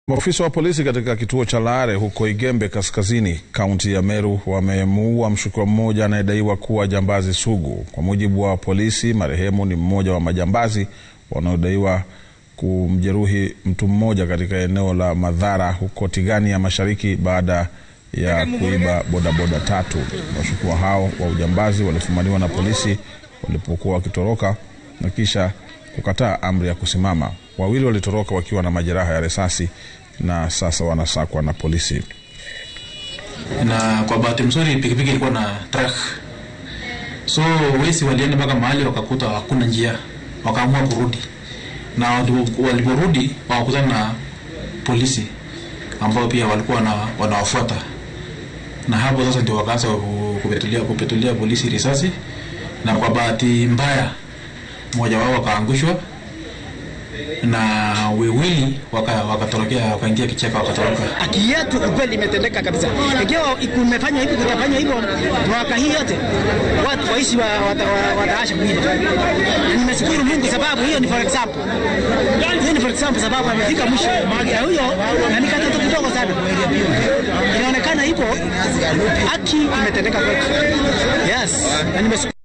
Maafisa wa polisi katika kituo cha Laare huko Igembe Kaskazini, kaunti ya Meru wamemuua mshukiwa mmoja anayedaiwa kuwa jambazi sugu. Kwa mujibu wa polisi, marehemu ni mmoja wa majambazi wanaodaiwa kumjeruhi mtu mmoja katika eneo la Madhara huko Tigania Mashariki baada ya kuiba bodaboda tatu. Washukiwa hao wa ujambazi walifumaniwa na polisi walipokuwa wakitoroka na kisha kukataa amri ya kusimama. Wawili walitoroka wakiwa na majeraha ya risasi na sasa wanasakwa na polisi. na kwa bahati mzuri pikipiki ilikuwa na track, so wezi walienda mpaka mahali wakakuta hakuna njia, wakaamua kurudi, na walipo- waliporudi wakakutana na polisi ambao pia walikuwa wana- wanawafuata, na hapo sasa ndio wakaanza ku- kupetulia, kupetulia polisi risasi, na kwa bahati mbaya mmoja wao wakaangushwa na wawili waka- wakatorokea wakaingia kichaka wakatoroka. haki yetu ukweli imetendeka kabisa. Ikiwa kumefanya hivi kutafanya hivyo mwaka hii yote, watu waishi wa, wata, wa, wataasha kuiba. Nimeshukuru Mungu sababu hiyo ni for example, hiyo ni for example sababu amefika mwisho na huyo na ni katoto kidogo sana, inaonekana hivyo haki imetendeka kwetu. Yes, na nimeshukuru